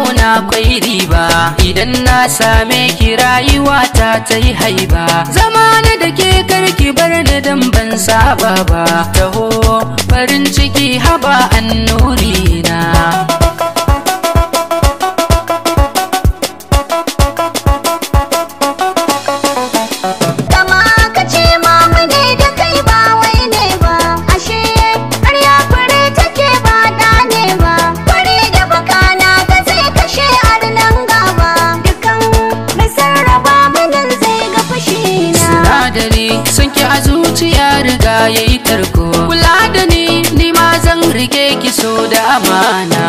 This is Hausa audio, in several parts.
zauna kwai riba idan na same ki rayuwa ta ta yi haiba zama na da ke karki bar ni dan ban saba ba taho farin ciki haba annuri na Kama ka ce mamu ne da kai ba wai ne ba ashe ƙarya fure take ba da ne ba fure da baka na ga zai kashe arnan gaba dukan mai sarrafa munin zai ga fushi na sinadari sun ki a zuciya riga ya yi tarko kula da ni ni ma zan rike ki so da amana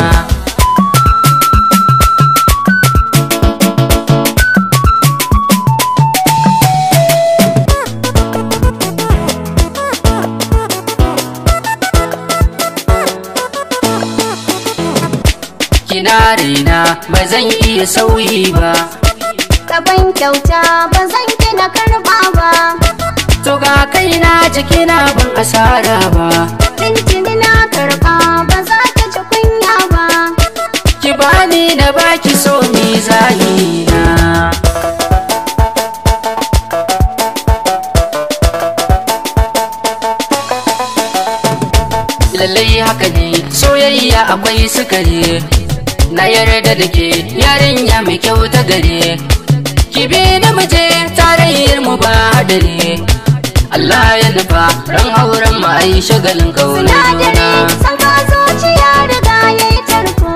kina raina ba zan iya sauyi ba Kaban kyauta ba zan ki na karba ba to ga kaina jikina ban asara ba Tintini na karba ba za ta ci kunya ba ki bani na baki so ni zahina lallai haka ne soyayya akwai sukari na yarda da ke yarinya mai kyau ta gare ki bi da muje tarayyar mu ba hadari Allah ya nufa ran auren mu ai shagalin kauna Sinadari san ka zuciya riga yayi tarko